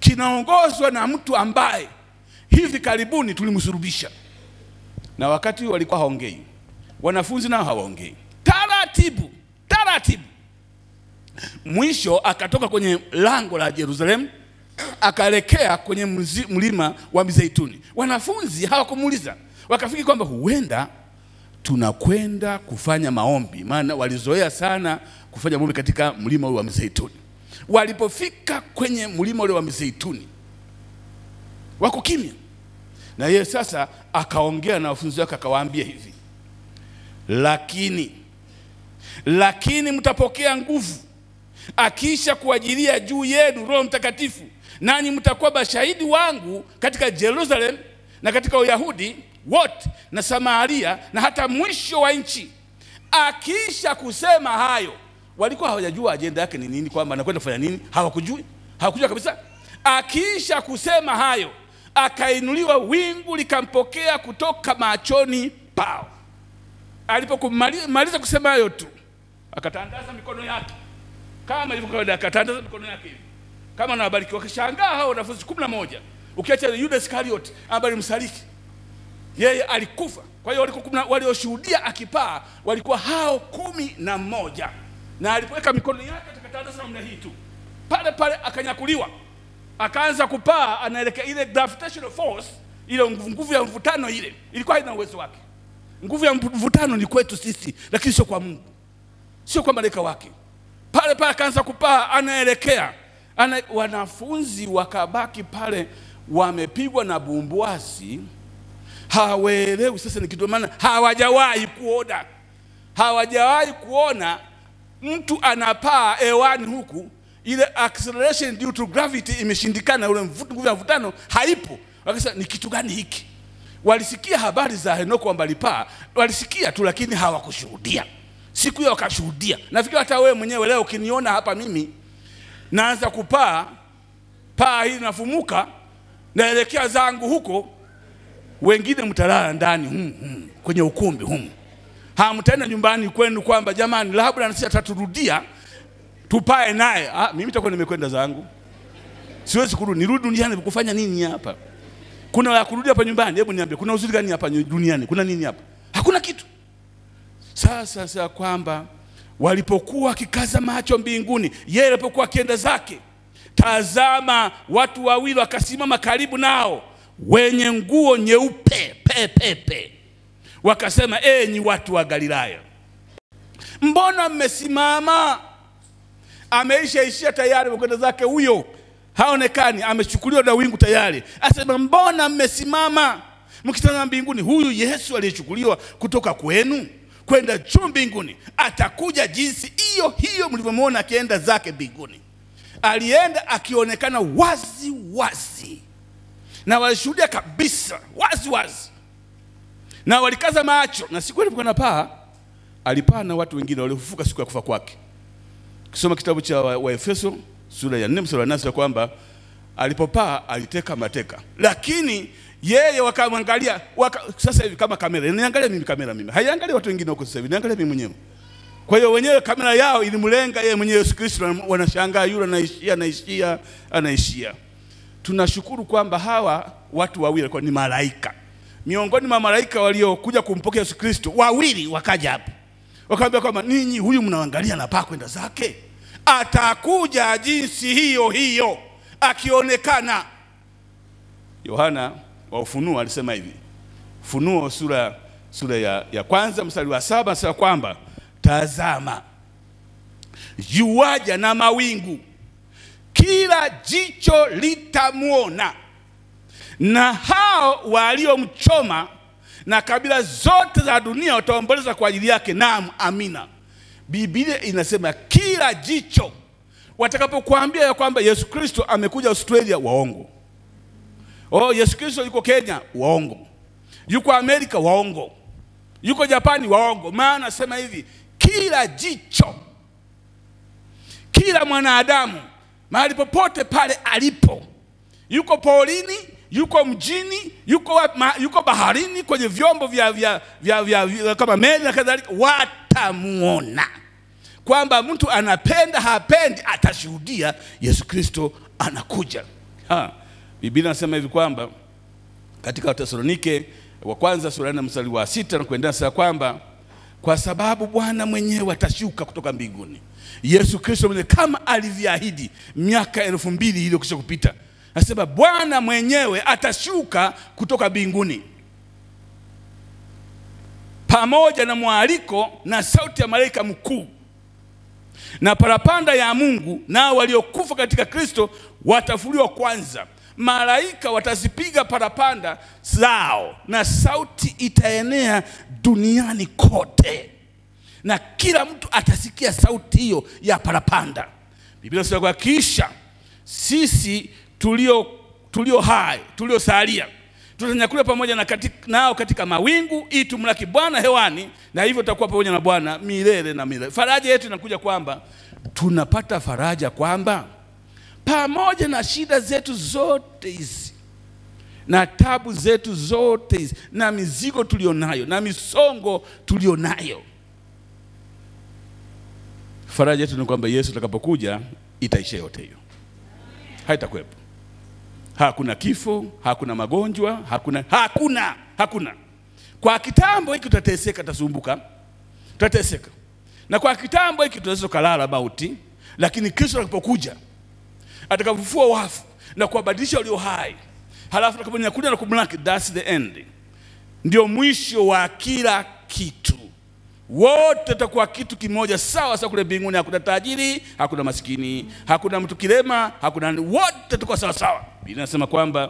kinaongozwa na mtu ambaye hivi karibuni tulimsulubisha, na wakati walikuwa haongei, wanafunzi nao hawaongei, taratibu taratibu. Mwisho akatoka kwenye lango la Yerusalemu akaelekea kwenye mzi- mlima wa Mizeituni. Wanafunzi hawakumuuliza, wakafikiri kwamba huenda tunakwenda kufanya maombi, maana walizoea sana kufanya maombi katika mlima ule wa Mizeituni. Walipofika kwenye mlima ule wa Mizeituni, wako kimya, na yeye sasa akaongea na wanafunzi wake akawaambia hivi, lakini lakini mtapokea nguvu akiisha kuajilia juu yenu Roho Mtakatifu, nanyi mtakuwa mashahidi wangu katika Yerusalemu na katika Uyahudi wote na Samaria na hata mwisho wa nchi. Akiisha kusema hayo, walikuwa hawajajua ajenda yake ni nini, kwamba anakwenda kufanya nini. Hawakujui, hawakujua kabisa. Akiisha kusema hayo, akainuliwa, wingu likampokea kutoka machoni pao. Alipokumaliza kusema hayo tu, akatandaza mikono yake kama ilivyo kawaida, akatandaza mikono yake hivi kama anawabariki. Wakishangaa hao wanafunzi kumi na moja, ukiacha Yuda Iskarioti ambaye alimsaliki yeye, alikufa. Kwa hiyo walikuwa kumi na- walioshuhudia akipaa walikuwa hao kumi na moja, na alipoweka mikono yake akatandaza namna hii tu, pale pale akanyakuliwa, akaanza kupaa, anaelekea ile gravitational force, ile nguvu nguvu ya mvutano ile ilikuwa haina uwezo wake. Nguvu ya mvutano ni kwetu sisi, lakini sio kwa Mungu, sio kwa malaika wake. Pale pale akaanza kupaa, anaelekea ana, wanafunzi wakabaki pale wamepigwa na bumbuasi, hawaelewi sasa ni kitu, maana hawajawahi kuona, hawajawahi kuona mtu anapaa hewani huku ile acceleration due to gravity imeshindikana, ule mvuto, nguvu ya mvutano haipo. Wakasema ni kitu gani hiki? Walisikia habari za Henoko kwamba alipaa, walisikia tu, lakini hawakushuhudia. Siku hiyo wakashuhudia. Nafikiri hata wewe mwenyewe leo ukiniona hapa mimi naanza kupaa, paa hili nafumuka, naelekea zangu huko, wengine mtalala ndani humu, humu, kwenye ukumbi humu, hamtaenda nyumbani kwenu kwamba jamani, labda nasi ataturudia tupae naye. Ah, mimi nitakuwa nimekwenda zangu, siwezi kurudi. Nirudi duniani kufanya nini hapa? Kuna la kurudi hapa nyumbani? Hebu niambie, kuna uzuri gani hapa duniani? Kuna nini hapa? Hakuna kitu. Sasa sasa kwamba walipokuwa wakikaza macho mbinguni, yeye alipokuwa akienda zake, tazama, watu wawili wakasimama karibu nao, wenye nguo nyeupe pepepe, wakasema, enyi watu wa Galilaya, mbona mmesimama? Ameishaishia tayari, amekwenda zake huyo, haonekani, amechukuliwa na wingu tayari. Asema, mbona mmesimama mkitazama mbinguni? Huyu Yesu aliyechukuliwa kutoka kwenu kwenda juu mbinguni atakuja jinsi hiyo hiyo mlivyomwona akienda zake mbinguni. Alienda akionekana wazi wazi, na walishuhudia kabisa wazi wazi, na walikaza macho. Na siku alipokuwa anapaa, alipaa na watu wengine waliofufuka siku ya kufa kwake. Kisoma kitabu cha Waefeso wa sura ya 4 mstari wa 8 kwamba alipopaa aliteka mateka, lakini yeye wakamwangalia waka, sasa hivi kama kamera niangalia mimi, kamera mimi haiangalia watu wengine huko, sasa hivi niangalia mimi mwenyewe. Kwa hiyo wenyewe kamera yao ilimlenga yeye mwenyewe Yesu Kristo, wanashangaa yule anaishia anaishia anaishia. Tunashukuru kwamba hawa watu wawili walikuwa ni malaika, miongoni mwa malaika waliokuja kumpokea Yesu Kristo, wawili wakaja hapo wakamwambia kwamba ninyi, huyu mnaangalia anapaa kwenda zake, atakuja jinsi hiyo hiyo akionekana. Yohana wa Ufunuo alisema hivi, Funuo sura, sura ya, ya kwanza mstari wa saba anasema kwamba tazama, yuaja na mawingu, kila jicho litamwona, na hao waliomchoma na kabila zote za dunia wataomboleza kwa ajili yake. Naam, amina. Biblia inasema kila jicho. Watakapokuambia ya kwamba Yesu Kristo amekuja Australia, waongo. Oh, Yesu Kristo yuko Kenya, waongo. Yuko Amerika, waongo. Yuko Japani, waongo. Maana nasema hivi, kila jicho, kila mwanadamu mahali popote pale alipo, yuko porini yuko mjini, yuko, ma, yuko baharini, kwenye vyombo vya, vya, vya, vya, vya kama meli na kadhalika, watamuona kwamba mtu anapenda hapendi, atashuhudia Yesu Kristo anakuja. Ha, Biblia inasema hivi kwamba katika Watesalonike wa kwanza sura ya nne mstari wa sita na kuendelea sasa kwamba kwa sababu Bwana mwenyewe atashuka kutoka mbinguni, Yesu Kristo mwenyewe kama alivyoahidi miaka elfu mbili iliyokwisha kupita. Nasema Bwana mwenyewe atashuka kutoka mbinguni pamoja na mwaliko na sauti ya malaika mkuu na parapanda ya Mungu, nao waliokufa katika Kristo watafuliwa kwanza. Malaika watazipiga parapanda zao, na sauti itaenea duniani kote, na kila mtu atasikia sauti hiyo ya parapanda. Biblia inasema kwa kisha sisi tulio tulio hai tuliosalia tutanyakuliwa pamoja na katika, nao katika mawingu ili tumlaki Bwana hewani, na hivyo tutakuwa pamoja na Bwana milele na milele. Faraja yetu inakuja kwamba tunapata faraja kwamba pamoja na shida zetu zote hizi na tabu zetu zote hizi na mizigo tulionayo na misongo tulionayo, faraja yetu ni kwamba Yesu atakapokuja itaisha yote hiyo, haitakuwepo. Hakuna kifo, hakuna magonjwa, hakuna hakuna hakuna. Kwa kitambo hiki tutateseka, tutasumbuka, tutateseka, na kwa kitambo hiki tunaweza kulala mauti, lakini Kristo atakapokuja atakapofufua wafu na kuwabadilisha walio hai, halafu atakaponyakulia na kumlaki, that's the end, ndio mwisho wa kila kitu. Wote tutakuwa kitu kimoja sawa sawa kule mbinguni. Hakuna tajiri, hakuna maskini, hakuna mtu kilema, hakuna wote tutakuwa sawa sawa. Biblia inasema kwamba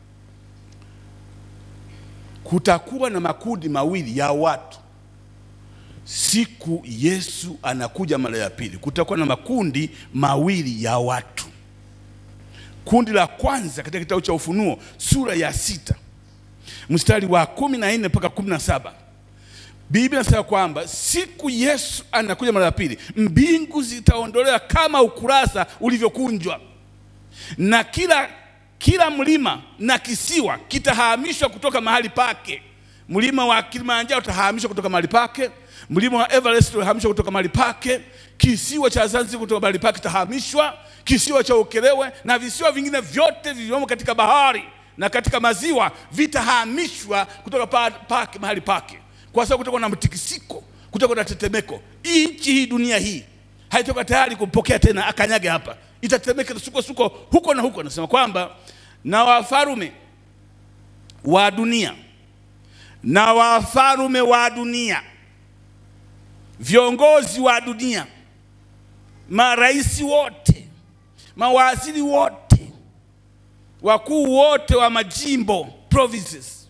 kutakuwa na makundi mawili ya watu siku Yesu anakuja mara ya pili. Kutakuwa na makundi mawili ya watu. Kundi la kwanza katika kitabu cha Ufunuo sura ya sita mstari wa kumi na nne mpaka kumi na saba Biblia inasema kwamba siku Yesu anakuja mara ya pili, mbingu zitaondolewa kama ukurasa ulivyokunjwa, na kila kila mlima na kisiwa kitahamishwa kutoka mahali pake. Mlima wa Kilimanjaro utahamishwa kutoka mahali pake, mlima wa Everest utahamishwa kutoka mahali pake, kisiwa cha Zanzibar kutoka mahali pake kitahamishwa, kisiwa cha Ukerewe na visiwa vingine vyote vilivyomo katika bahari na katika maziwa vitahamishwa kutoka pa, pake mahali pake kwa sababu kutakuwa na mtikisiko, kutakuwa na tetemeko. Hii nchi hii, dunia hii haitoka tayari kumpokea tena akanyage hapa, itatetemeka suko suko huko na huko. Anasema kwamba na wafarume wa dunia na wafarume wa dunia, viongozi wa dunia, marais wote, mawaziri wote, wakuu wote wa majimbo provinces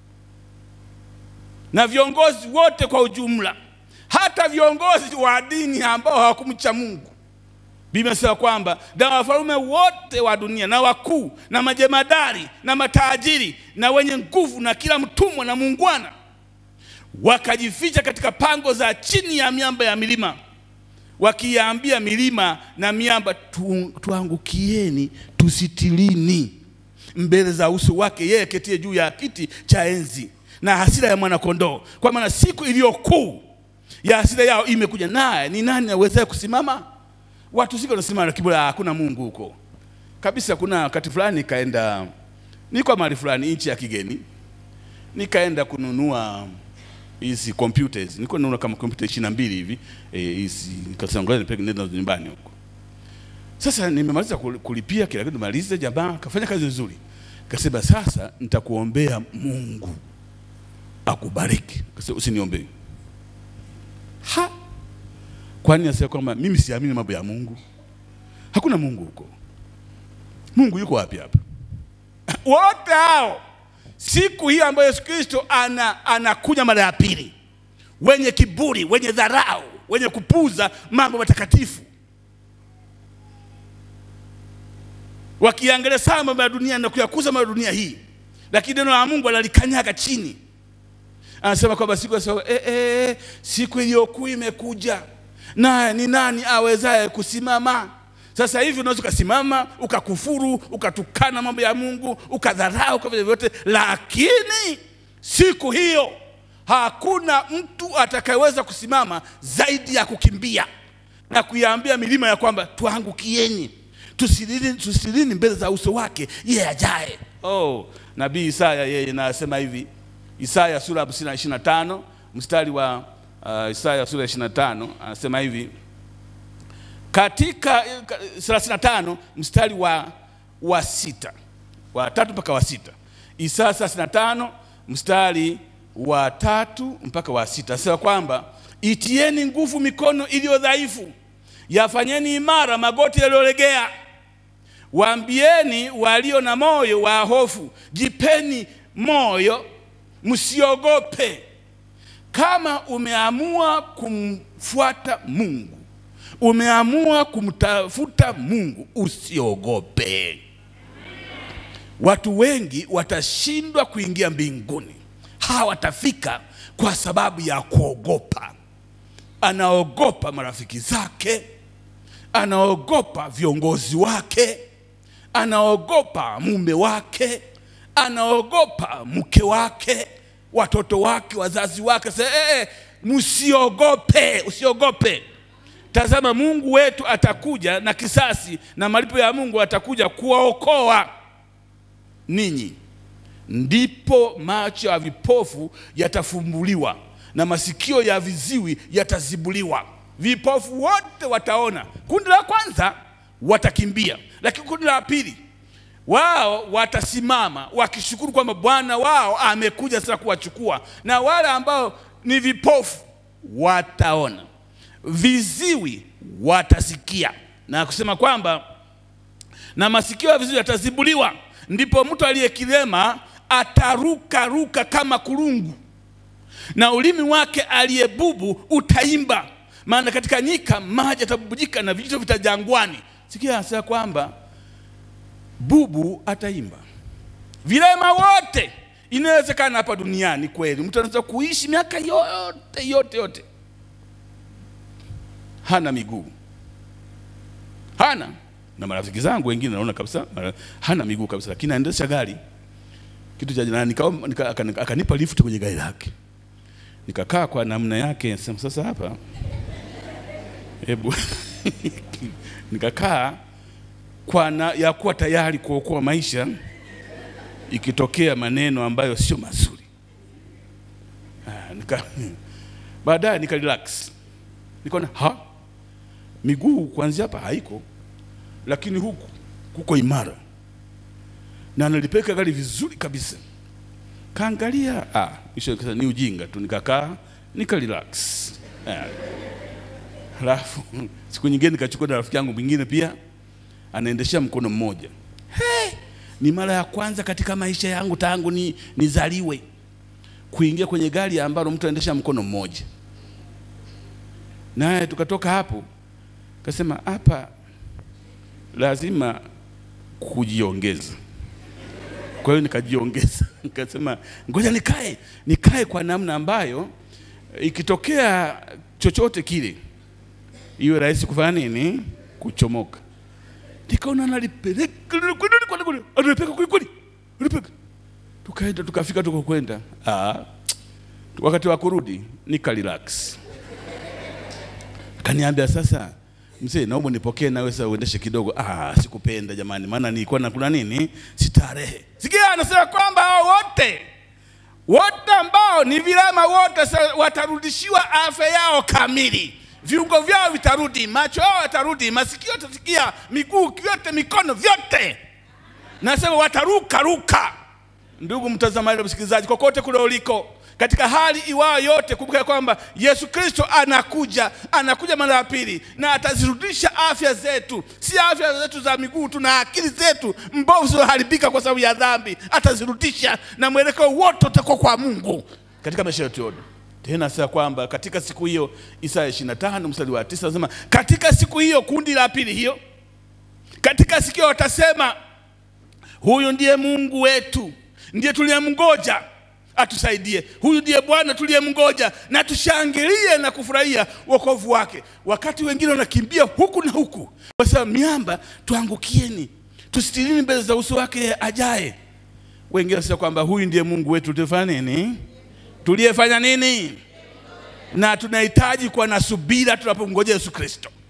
na viongozi wote kwa ujumla, hata viongozi wa dini ambao hawakumcha Mungu. Biblia inasema kwamba na wafalme wote wa dunia na wakuu na majemadari na matajiri na wenye nguvu na kila mtumwa na muungwana wakajificha katika pango za chini ya miamba ya milima, wakiambia milima na miamba tu, tuangukieni tusitilini mbele za uso wake yeye ketie juu ya kiti cha enzi na hasira ya mwanakondoo, kwa maana siku iliyo kuu ya hasira yao imekuja, naye ni nani awezaye kusimama? Watu siko nasimama na kiburi, hakuna Mungu huko kabisa. Kuna wakati fulani nikaenda, niko mahali fulani nchi ya kigeni, nikaenda kununua hizi computers, nilikuwa nanunua kama computer ishirini na mbili hivi hizi eh, nikasema ngoja nipeleke nenda nyumbani huko. Sasa nimemaliza kulipia kila kitu, maliza, jamaa kafanya kazi nzuri, kasema sasa nitakuombea Mungu akubariki. Kasema usiniombee. Ha, kwani nasema kwamba mimi siamini mambo ya Mungu? Hakuna Mungu huko. Mungu yuko wapi hapa? Wote hao siku hii ambayo Yesu Kristo ana anakuja mara ya pili, wenye kiburi, wenye dharau, wenye kupuza mambo matakatifu, wakiangalia sana mambo ya dunia na kuyakuza mambo ya dunia hii, lakini neno la Mungu analikanyaga chini anasema kwamba siku ya eh, eh, siku iliyokuu imekuja, naye ni nani awezaye kusimama? Sasa hivi unaweza ukasimama ukakufuru, ukatukana mambo ya Mungu, ukadharau kwa vile vyote, lakini siku hiyo hakuna mtu atakayeweza kusimama zaidi ya kukimbia na kuiambia milima ya kwamba tuangukieni, tusilini, tusilini mbele za uso wake yeye ajaye. Oh, nabii Isaya yeye nasema hivi, Isaya sura ya 25 mstari wa uh, Isaya sura ya 25 anasema hivi katika eh, ka- 35 mstari wa, wa sita wa tatu mpaka wa sita Isaya 35 mstari wa tatu mpaka wa sita asema kwamba itieni nguvu mikono iliyo dhaifu, yafanyeni imara magoti yaliyolegea, waambieni walio na moyo wa hofu, jipeni moyo, msiogope. Kama umeamua kumfuata Mungu, umeamua kumtafuta Mungu, usiogope. Watu wengi watashindwa kuingia mbinguni, hawatafika kwa sababu ya kuogopa. Anaogopa marafiki zake, anaogopa viongozi wake, anaogopa mume wake, anaogopa mke wake, watoto wake, wazazi wake. Sasa eh, eh, msiogope, usiogope. Tazama, Mungu wetu atakuja na kisasi, na malipo ya Mungu atakuja kuwaokoa ninyi. Ndipo macho ya vipofu yatafumbuliwa na masikio ya viziwi yatazibuliwa. Vipofu wote wataona. Kundi la kwanza watakimbia, lakini kundi la pili wao watasimama wakishukuru kwamba Bwana wao amekuja sasa kuwachukua, na wale ambao ni vipofu wataona, viziwi watasikia, na kusema kwamba na masikio ya viziwi yatazibuliwa, ndipo mtu aliyekilema ataruka ruka kama kulungu, na ulimi wake aliyebubu utaimba, maana katika nyika maji yatabubujika na vijito vitajangwani. Sikia anasema kwamba bubu ataimba. Vilema wote, inawezekana hapa duniani kweli, mtu anaweza kuishi miaka yote yote yote, hana miguu, hana na marafiki zangu wengine naona kabisa mara- hana miguu kabisa, lakini anaendesha gari kitu cha jana, nika, nika, akani- akanipa lift kwenye gari lake, nikakaa kwa namna yake, sema sasa hapa, hebu nikakaa kwa na, ya kuwa tayari kuokoa maisha ikitokea maneno ambayo sio mazuri. Ah, nika baadaye nika relax, nikaona ha miguu kuanzia hapa haiko lakini huku kuko imara na nalipeka gari vizuri kabisa. Kaangalia ah, isho kasa ni ujinga tu, nikakaa nika relax Ah. Halafu siku nyingine nikachukua na rafiki yangu mwingine pia anaendeshea mkono mmoja. He, ni mara ya kwanza katika maisha yangu tangu ni nizaliwe kuingia kwenye gari ambalo mtu anaendesha mkono mmoja, naye tukatoka hapo, kasema hapa lazima kujiongeza. Kwa hiyo nikajiongeza, nikasema ngoja nikae, nikae kwa namna ambayo ikitokea chochote kile iwe rahisi kufanya nini, kuchomoka. Nikaona nalipeleka analipeka kweli kweli, analipeka. Tukaenda tukafika, tukokwenda, ah, wakati wa kurudi nika relax, kaniambia sasa mzee, naomba nipokee nawe sasa uendeshe kidogo. Ah, sikupenda jamani, maana nilikuwa nakula nini, starehe. Sikia, anasema kwamba hao wote wote ambao ni vilema wote sasa watarudishiwa afya yao kamili, viungo vyao vitarudi, macho yao yatarudi, masikio yatasikia, miguu yote, mikono vyote, nasema wataruka ruka. Ndugu mtazamaji na msikilizaji, kokote kule uliko, katika hali iwayo yote, kumbuka kwamba Yesu Kristo anakuja, anakuja mara ya pili, na atazirudisha afya zetu, si afya zetu za miguu tu, na akili zetu mbovu zilizoharibika kwa sababu ya dhambi, atazirudisha na mwelekeo wote utakuwa kwa Mungu katika maisha yetu yote. Tena sasa kwamba katika siku hiyo, Isaya 25 mstari wa 9 anasema, katika siku hiyo, kundi la pili hiyo, katika siku hiyo watasema Huyu ndiye Mungu wetu, ndiye tuliyemngoja atusaidie. Huyu ndiye Bwana tuliyemngoja, na tushangilie na kufurahia wokovu wake. Wakati wengine wanakimbia huku na huku, wasema miamba, tuangukieni, tusitirini mbele za uso wake ajaye. Wengine wanasema kwamba huyu ndiye Mungu wetu tulifanya nini, tuliyefanya nini, na tunahitaji kuwa na subira tunapomngojea Yesu Kristo.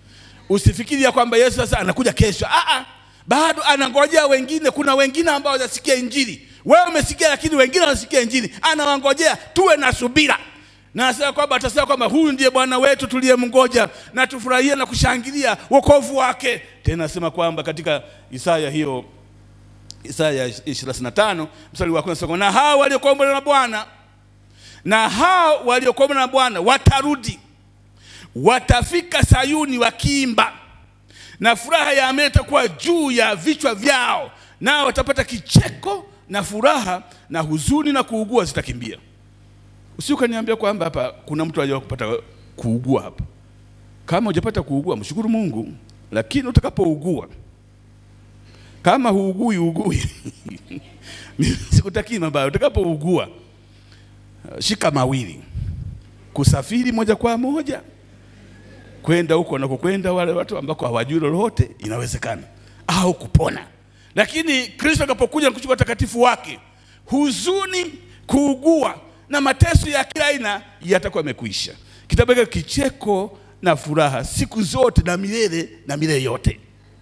usifikiri ya kwamba Yesu sasa anakuja kesho. Ah, ah, bado anangojea wengine. Kuna wengine ambao hawajasikia Injili. Wewe umesikia, lakini wengine hawajasikia Injili. Anawangojea, tuwe na subira na anasema kwamba atasema kwamba huyu ndiye Bwana wetu tuliyemngoja, na tufurahie na kushangilia wokovu wake. Tena anasema kwamba katika Isaya hiyo Isaya 25 mstari wa kwanza, na hao waliokombolewa na Bwana na hao waliokombolewa na Bwana watarudi, watafika Sayuni wakiimba, na furaha ya Amen itakuwa juu ya vichwa vyao, nao watapata kicheko na furaha, na huzuni na kuugua zitakimbia. Usi ukaniambia kwamba hapa kuna mtu aliyewahi kupata kuugua hapa. Kama hujapata kuugua, mshukuru Mungu, lakini utakapougua, kama huugui ugui mimi sikutakii mabaya. Utakapougua, shika mawili, kusafiri moja kwa moja kwenda huko wanakokwenda wale watu ambako hawajui lolote, inawezekana, au kupona. Lakini Kristo atakapokuja na kuchukua utakatifu wake, huzuni, kuugua na mateso ya kila aina yatakuwa yamekwisha. Kitabaki kicheko na furaha siku zote na milele na milele yote.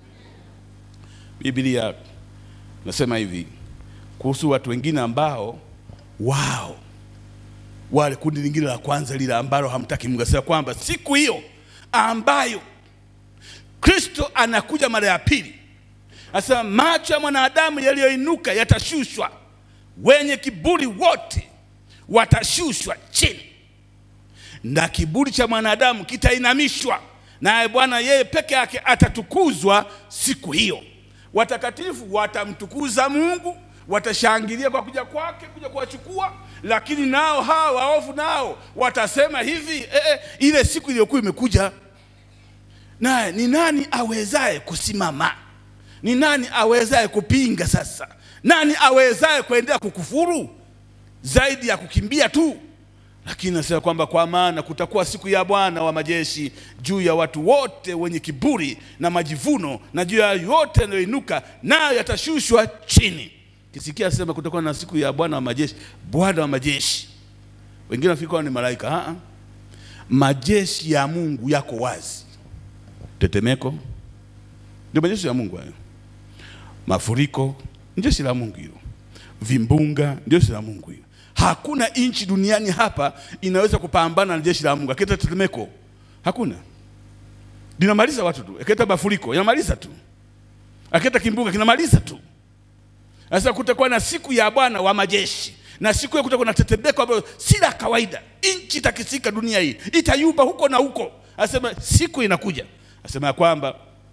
Biblia nasema hivi kuhusu watu wengine ambao wao wale kundi lingine la kwanza lile ambalo hamtaki Mungu, asema kwamba siku hiyo ambayo Kristo anakuja mara ya pili, asema macho ya mwanadamu yaliyoinuka yatashushwa, wenye kiburi wote watashushwa chini, na kiburi cha mwanadamu kitainamishwa, naye Bwana yeye peke yake atatukuzwa siku hiyo. Watakatifu watamtukuza Mungu, watashangilia kwa kuja kwake, kuja kuwachukua. Lakini nao hawa waovu nao watasema hivi eh, eh, ile siku iliyokuwa imekuja, naye ni nani awezaye kusimama? Ni nani awezaye kupinga? Sasa nani awezaye kuendelea kukufuru zaidi ya kukimbia tu? Lakini nasema kwamba kwa maana kutakuwa siku ya Bwana wa majeshi juu ya watu wote wenye kiburi na majivuno, na juu ya yote yanayoinuka nayo yatashushwa chini. Kisikia sema kutakuwa na siku ya Bwana wa majeshi, Bwana wa majeshi. Wengine wafikiri ni malaika. Aa, majeshi ya Mungu yako wazi. Tetemeko ndio majeshi ya Mungu hayo, mafuriko ndio jeshi la Mungu hiyo, vimbunga ndio jeshi la Mungu hiyo. Hakuna nchi duniani hapa inaweza kupambana na jeshi la Mungu. Akileta tetemeko, hakuna, linamaliza watu tu. Akileta mafuriko, inamaliza tu. Akileta kimbunga, kinamaliza tu. Sasa kutakuwa na siku ya Bwana wa majeshi, na siku hiyo kutakuwa na tetemeko ambayo si la kawaida. Nchi itakisika, dunia hii itayumba huko na huko. Asema siku inakuja, asema ya kwamba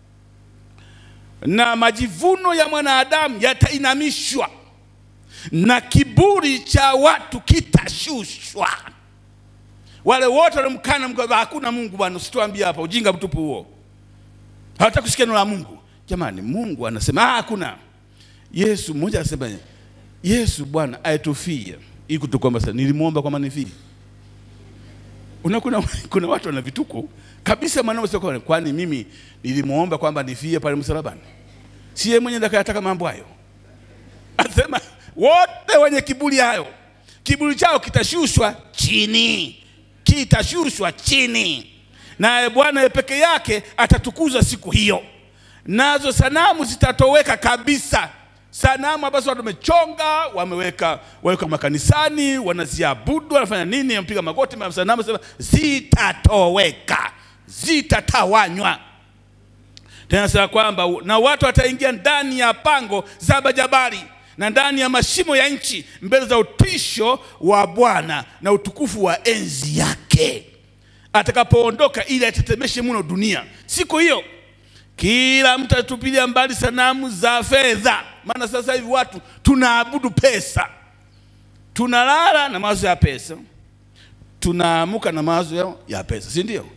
na majivuno ya mwanadamu yatainamishwa na kiburi cha watu kitashushwa. Wale wote walimkana Mungu, hakuna Mungu bwana, usituambie hapa ujinga mtupu huo, hawataka kusikia neno la Mungu. Jamani, Mungu anasema ah, hakuna. Yesu mmoja anasema Yesu Bwana aitufia ili kutukomba sana, nilimwomba kwamba nifie. Una kuna, kuna watu wana vituko kabisa, maneno sio kwa kwani mimi nilimwomba kwamba nifie pale msalabani, si yeye mwenyewe ndakayataka mambo hayo. Anasema wote wenye kiburi hayo, kiburi chao kitashushwa chini, kitashushwa chini, naye Bwana peke yake atatukuzwa siku hiyo, nazo sanamu zitatoweka kabisa. Sanamu ambazo watu wamechonga wameweka waweka makanisani, wanaziabudu, wanafanya nini, wamepiga magoti, sanamu sema zitatoweka, zitatawanywa. Tena sema kwamba na watu wataingia ndani ya pango za majabali na ndani ya mashimo ya nchi mbele za utisho wa Bwana na utukufu wa enzi yake atakapoondoka, ili atetemeshe mno dunia. Siku hiyo kila mtu atatupilia mbali sanamu za fedha, maana sasa hivi watu tunaabudu pesa, tunalala na mawazo ya pesa, tunaamuka na mawazo ya pesa, si ndio?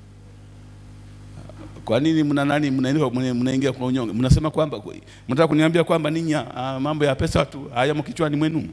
Kwa nini mna nani mnaingia kwa unyonge? Mnasema kwamba mnataka kuniambia kwamba ninyi mambo ya pesa watu hayamo kichwani mwenu?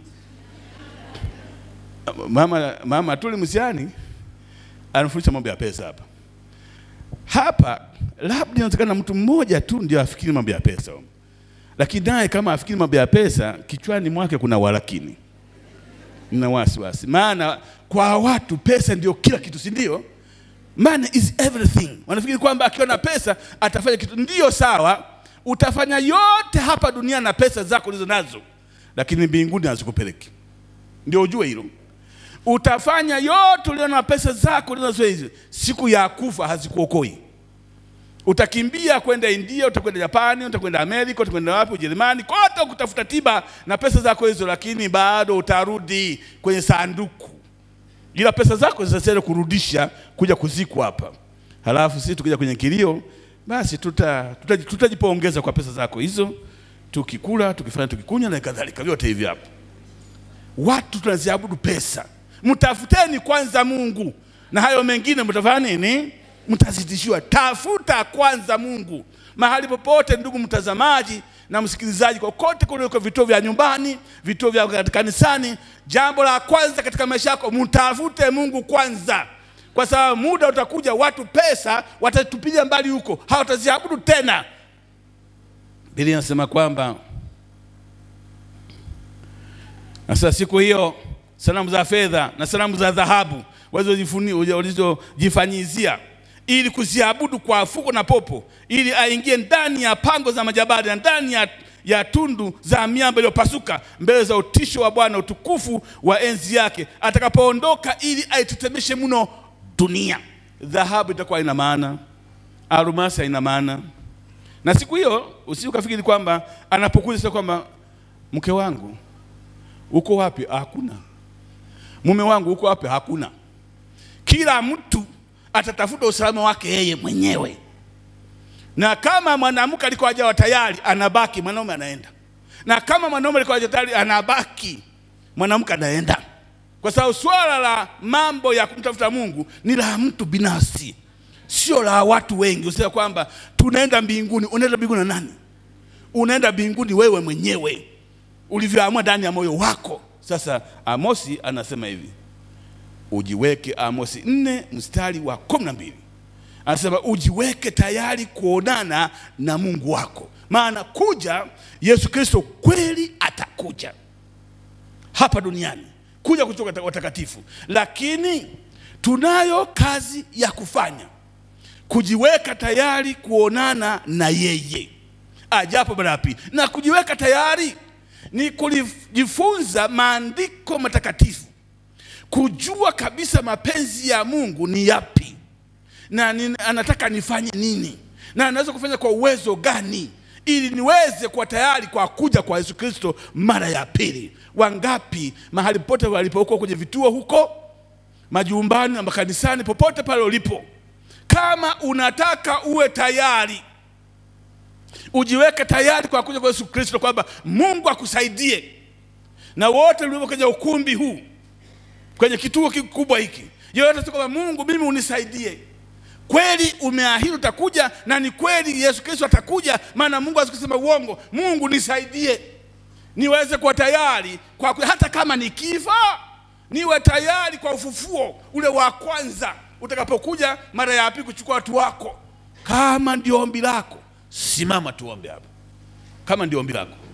Mama mama Tuli Msiani anafundisha mambo ya pesa hapa hapa. Labda inawezekana mtu mmoja tu ndio afikiri mambo ya pesa, lakini naye kama afikiri mambo ya pesa, kichwani mwake kuna walakini na wasiwasi, maana kwa watu pesa ndio kila kitu, si ndio? money is everything. Wanafikiri kwamba akiwa na pesa atafanya kitu. Ndiyo, sawa, utafanya yote hapa duniani na pesa zako ulizo nazo, lakini mbinguni hazikupeleki. Ndio ujue hilo. Utafanya yote ulio na pesa zako ulizo nazo hizi, siku ya kufa hazikuokoi. Utakimbia kwenda India, utakwenda Japani, utakwenda Amerika, utakwenda wapi, Ujerumani, kote kutafuta tiba na pesa zako hizo, lakini bado utarudi kwenye sanduku, ila pesa zako zitasalia kurudisha kuja kuzikwa hapa. Halafu sisi tukija kwenye kilio, basi tuta tutajipongeza tuta kwa pesa zako hizo, tukikula, tukifanya, tukikunywa na kadhalika, vyote hivi hapo. Watu tunaziabudu pesa. Mtafuteni kwanza Mungu na hayo mengine mtafanya nini? Mtazidishiwa. Tafuta kwanza Mungu mahali popote, ndugu mtazamaji na msikilizaji, kokote kuliko vituo vya nyumbani, vituo vya kanisani, jambo la kwanza katika maisha yako mtafute Mungu kwanza, kwa sababu muda utakuja, watu pesa watatupilia mbali huko, hawataziabudu tena. Biblia inasema kwamba sasa siku hiyo sanamu za fedha na sanamu za dhahabu walizojifanyizia ili kuziabudu kwa fuko na popo, ili aingie ndani ya pango za majabali na ndani ya, ya tundu za miamba iliyopasuka mbele za utisho wa Bwana, utukufu wa enzi yake atakapoondoka, ili aitetemeshe mno dunia. Dhahabu itakuwa ina maana, almasi haina maana. Na siku hiyo usije ukafikiri kwamba anapokuja sasa kwamba mke wangu uko wapi? Hakuna. Mume wangu uko wapi? Hakuna. Kila mtu atatafuta usalama wake yeye mwenyewe, na kama mwanamke alikuwa hajawa tayari anabaki, mwanaume anaenda, na kama mwanaume alikuwa hajawa tayari anabaki, mwanamke anaenda, kwa sababu swala la mambo ya kumtafuta Mungu ni la mtu binafsi, sio la watu wengi. Usisema kwamba tunaenda mbinguni. Unaenda mbinguni na nani? Unaenda mbinguni wewe mwenyewe ulivyoamua ndani ya moyo wako. Sasa Amosi anasema hivi, ujiweke, Amosi nne mstari wa kumi na mbili anasema ujiweke tayari kuonana na Mungu wako, maana kuja Yesu Kristo kweli atakuja hapa duniani kuja kutoka watakatifu, lakini tunayo kazi ya kufanya, kujiweka tayari kuonana na yeye ajapo mara ya pili. Na kujiweka tayari ni kujifunza maandiko matakatifu, kujua kabisa mapenzi ya Mungu ni yapi na ni, anataka nifanye nini na anaweza kufanya kwa uwezo gani ili niweze kuwa tayari kwa kuja kwa Yesu Kristo mara ya pili. Wangapi mahali popote walipokuwa kwenye vituo huko majumbani na makanisani, popote pale ulipo, kama unataka uwe tayari ujiweke tayari kwa kuja kwa Yesu Kristo, kwamba Mungu akusaidie. Na wote mlio kwenye ukumbi huu, kwenye kituo kikubwa hiki, yote kwamba Mungu, mimi unisaidie. Kweli umeahidi utakuja, na ni kweli Yesu Kristo atakuja, maana Mungu asikusema uongo. Mungu nisaidie niweze kuwa tayari kwa, hata kama nikifa niwe tayari kwa ufufuo ule wa kwanza utakapokuja mara ya pili kuchukua watu wako. Kama ndio ombi lako Simama tuombe hapa, kama ndio ombi lako.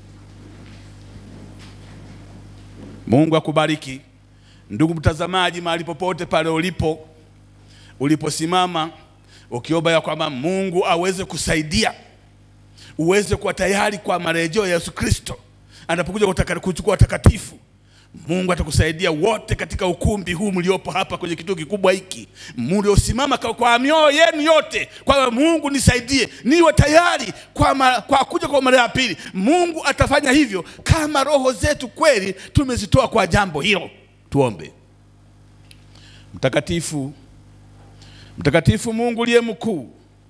Mungu akubariki ndugu mtazamaji, mahali popote pale ulipo, uliposimama ukiomba ya kwamba Mungu aweze kusaidia uweze kuwa tayari kwa marejeo ya Yesu Kristo anapokuja kuchukua watakatifu. Mungu atakusaidia wote katika ukumbi huu mliopo hapa kwenye kituo kikubwa hiki, mliosimama kwa mioyo yenu yote kwamba Mungu nisaidie, niwe tayari kwa, ma, kwa kuja kwa mara ya pili. Mungu atafanya hivyo kama roho zetu kweli tumezitoa kwa jambo hilo. Tuombe. Mtakatifu, mtakatifu Mungu uliye mkuu,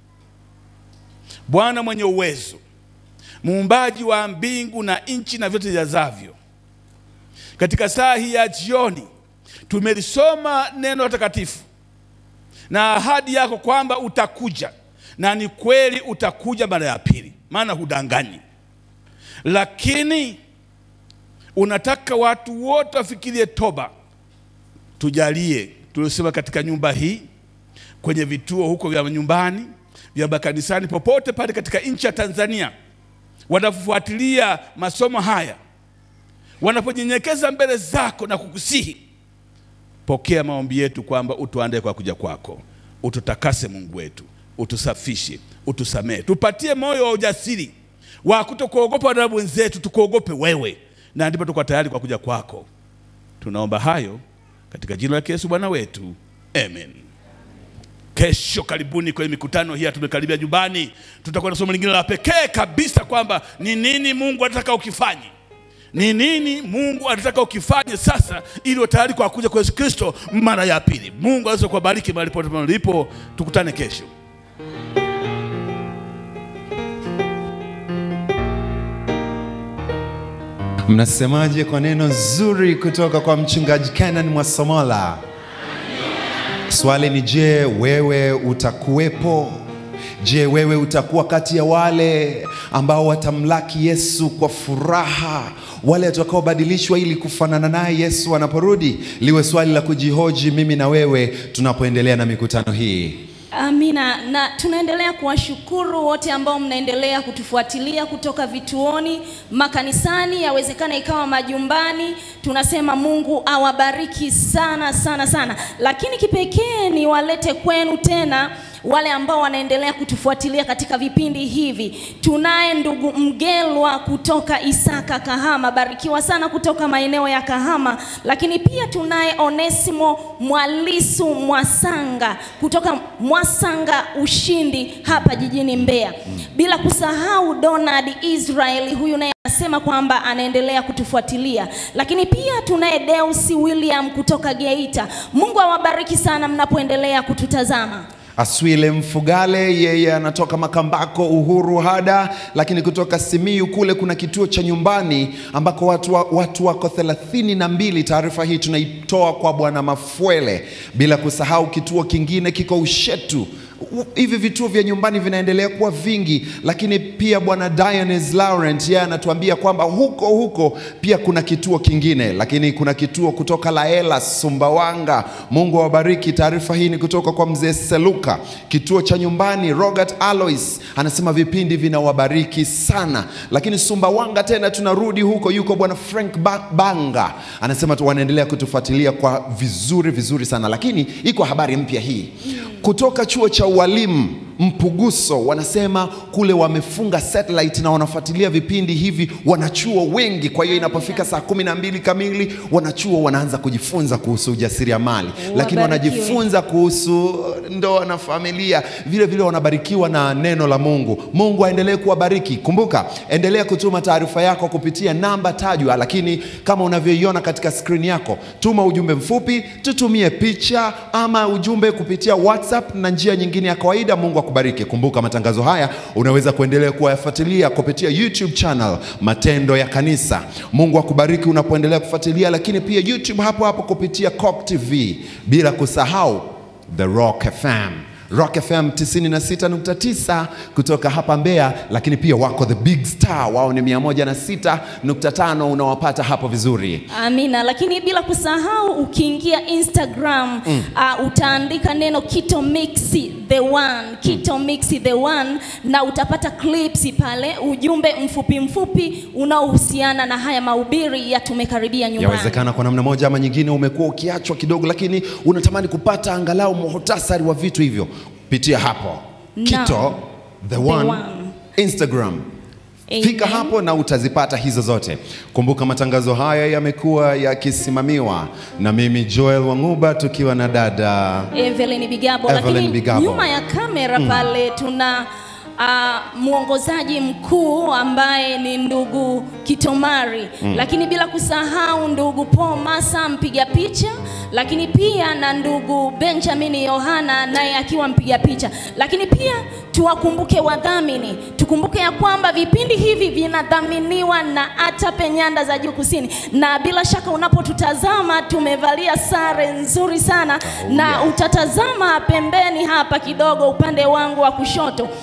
Bwana mwenye uwezo, muumbaji wa mbingu na nchi na vyote vijazavyo katika saa hii ya jioni tumelisoma neno takatifu na ahadi yako kwamba utakuja, na ni kweli utakuja mara ya pili, maana hudanganyi. Lakini unataka watu wote wafikirie toba. Tujalie tuliosema katika nyumba hii, kwenye vituo huko vya nyumbani, vya makanisani, popote pale katika nchi ya Tanzania wanafuatilia masomo haya wanaponyenyekeza mbele zako na kukusihi, pokea maombi yetu kwamba utuandae kwa kuja kwako. ututakase Mungu wetu, utusafishe, utusamehe, tupatie moyo wa ujasiri wa kutokuogopa wanadamu wenzetu, tukuogope wewe, na ndipo tuko tayari kwa kuja kwako. Tunaomba hayo katika jina la Yesu Bwana wetu, amen. Kesho karibuni kwenye mikutano hii, tumekaribia nyumbani, tutakuwa na somo lingine la pekee kabisa, kwamba ni nini Mungu anataka ukifanye, ni nini Mungu anataka ukifanye sasa, ili uwe tayari kwa kuja kwa Yesu Kristo mara ya pili. Mungu aweze kuwabariki mahali pote mlipo, tukutane kesho. Mnasemaje kwa neno zuri kutoka kwa mchungaji Kenan Mwasomola? Swali ni je, wewe utakuwepo? Je, wewe utakuwa kati ya wale ambao watamlaki Yesu kwa furaha, wale watakaobadilishwa ili kufanana naye Yesu anaporudi? Liwe swali la kujihoji mimi na wewe tunapoendelea na mikutano hii. Amina, na tunaendelea kuwashukuru wote ambao mnaendelea kutufuatilia kutoka vituoni, makanisani, yawezekana ikawa majumbani. Tunasema Mungu awabariki sana sana sana, lakini kipekee ni walete kwenu tena wale ambao wanaendelea kutufuatilia katika vipindi hivi. Tunaye ndugu Mgelwa kutoka Isaka Kahama, barikiwa sana kutoka maeneo ya Kahama, lakini pia tunaye Onesimo Mwalisu Mwasanga kutoka Mwasanga Ushindi hapa jijini Mbeya, bila kusahau Donald Israel, huyu naye anasema kwamba anaendelea kutufuatilia, lakini pia tunaye Deus William kutoka Geita. Mungu awabariki sana mnapoendelea kututazama. Aswile Mfugale, yeye anatoka Makambako, Uhuru Hada, lakini kutoka Simiyu kule kuna kituo cha nyumbani ambako watu, wa, watu wako thelathini na mbili. Taarifa hii tunaitoa kwa Bwana Mafwele, bila kusahau kituo kingine kiko Ushetu. U- Hivi vituo vya nyumbani vinaendelea kuwa vingi, lakini pia bwana Dionis Laurent yeye anatuambia kwamba huko huko pia kuna kituo kingine, lakini kuna kituo kutoka Laela Sumbawanga. Mungu awabariki. Taarifa hii ni kutoka kwa mzee Seluka. Kituo cha nyumbani Robert Alois anasema vipindi vinawabariki sana, lakini Sumbawanga tena tunarudi huko, yuko bwana Frank Ba- Banga anasema tu wanaendelea kutufuatilia kwa vizuri vizuri sana, lakini iko habari mpya hii kutoka chuo cha ualimu Mpuguso wanasema kule wamefunga satellite na wanafuatilia vipindi hivi wanachuo wengi. Kwa hiyo inapofika saa kumi na mbili kamili wanachuo wanaanza kujifunza kuhusu ujasiriamali, lakini Wabarikiwe. wanajifunza kuhusu ndoa na familia, vile vile wanabarikiwa na neno la Mungu. Mungu aendelee kuwabariki. Kumbuka, endelea kutuma taarifa yako kupitia namba tajwa, lakini kama unavyoiona katika skrini yako, tuma ujumbe mfupi, tutumie picha ama ujumbe kupitia WhatsApp na njia nyingine ya kawaida. Mungu akubariki. Kumbuka, matangazo haya unaweza kuendelea kuyafuatilia kupitia YouTube channel Matendo ya Kanisa. Mungu akubariki unapoendelea kufuatilia, lakini pia YouTube hapo hapo kupitia Cock TV, bila kusahau The Rock FM. Rock FM 96.9 kutoka hapa Mbeya, lakini pia wako The Big Star, wao ni 106.5, unawapata hapo vizuri. Amina, lakini bila kusahau ukiingia Instagram mm. uh, utaandika neno Kito Mix the one, Kito Mix the one, na utapata clips pale, ujumbe mfupi mfupi unaohusiana na haya mahubiri ya tumekaribia nyumbani. Yawezekana kwa namna moja ama nyingine umekuwa ukiachwa kidogo, lakini unatamani kupata angalau muhtasari wa vitu hivyo, pitia hapo Naam. Kito the The one, One. Instagram Amen. Fika hapo na utazipata hizo zote. Kumbuka matangazo haya yamekuwa yakisimamiwa na mimi Joel Wang'uba tukiwa na dada Evelyn Bigabo, Evelyn lakini Bigabo. nyuma ya kamera pale tuna uh, mwongozaji mkuu ambaye ni ndugu Kitomari lakini bila kusahau ndugu Paul Masa mpiga picha, lakini pia na ndugu Benjamin Yohana naye akiwa mpiga picha, lakini pia tuwakumbuke wadhamini, tukumbuke ya kwamba vipindi hivi vinadhaminiwa na Atape Nyanda za Juu Kusini, na bila shaka unapotutazama tumevalia sare nzuri sana na utatazama pembeni hapa kidogo upande wangu wa kushoto kuna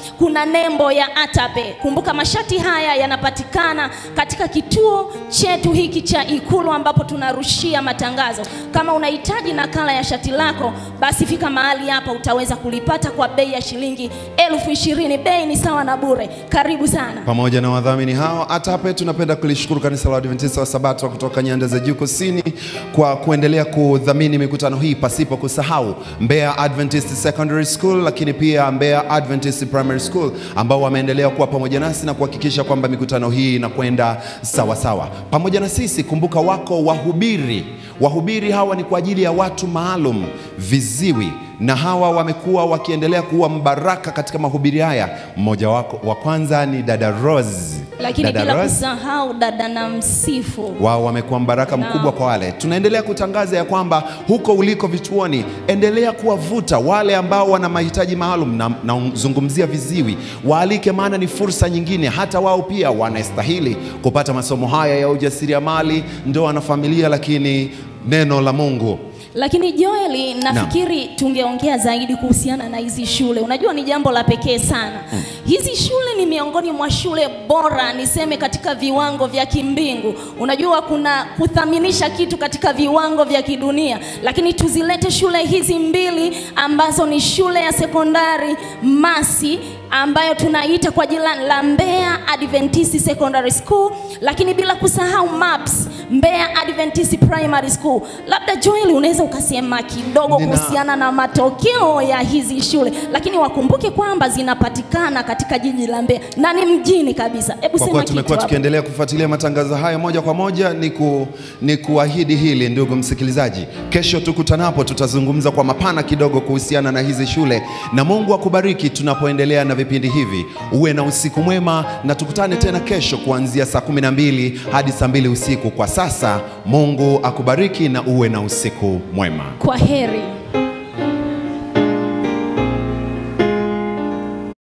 na nembo ya Atape. Kumbuka mashati haya yanapatikana katika kituo chetu hiki cha Ikulu ambapo tunarushia matangazo. Kama unahitaji nakala ya shati lako, basi fika mahali hapa, utaweza kulipata kwa bei ya shilingi elfu ishirini. Bei ni sawa na bure. Karibu sana. pamoja na wadhamini hao. Atape tunapenda kulishukuru kanisa la Adventista wa Sabato kutoka nyanda za juu kusini kwa kuendelea kudhamini mikutano hii, pasipo kusahau Mbeya Adventist Secondary School, lakini pia Mbeya Adventist Primary School ambao wameendelea kuwa pamoja nasi na kuhakikisha kwamba mikutano hii inakwenda sawa sawa pamoja na sisi. Kumbuka wako wahubiri, wahubiri hawa ni kwa ajili ya watu maalum, viziwi na hawa wamekuwa wakiendelea kuwa mbaraka katika mahubiri haya. Mmoja wako wa kwanza ni dada Rose. Lakini dada bila Rose, kusahau dada na msifu wao wamekuwa mbaraka Naam. mkubwa kwa wale. Tunaendelea kutangaza ya kwamba huko uliko vituoni, endelea kuwavuta wale ambao wana mahitaji maalum, na nazungumzia viziwi, waalike, maana ni fursa nyingine. Hata wao pia wanastahili kupata masomo haya ya ujasiriamali, ndoa na familia, lakini neno la Mungu Lakini Joeli, nafikiri tungeongea zaidi kuhusiana na hizi shule. Unajua ni jambo la pekee sana. Hizi shule ni miongoni mwa shule bora, niseme katika viwango vya kimbingu. Unajua kuna kuthaminisha kitu katika viwango vya kidunia, lakini tuzilete shule hizi mbili ambazo ni shule ya sekondari Masi ambayo tunaita kwa jina la Mbeya Adventist Secondary School, lakini bila kusahau MAPS Mbeya Adventist Primary School. Labda Joel, unaweza ukasema kidogo Nina- kuhusiana na matokeo ya hizi shule, lakini wakumbuke kwamba zinapatikana katika jiji la Mbeya na ni mjini kabisa. Hebu Kwa sema kuwa kitu tumekuwa hapo. tukiendelea kufuatilia matangazo haya moja kwa moja, ni, ku, ni kuahidi hili ndugu msikilizaji, kesho tukutanapo, tutazungumza kwa mapana kidogo kuhusiana na hizi shule, na Mungu akubariki tunapoendelea na vipindi hivi. Uwe na usiku mwema, na tukutane tena kesho kuanzia saa 12 hadi saa 2 usiku. Kwa sasa, Mungu akubariki na uwe na usiku mwema. Kwa heri.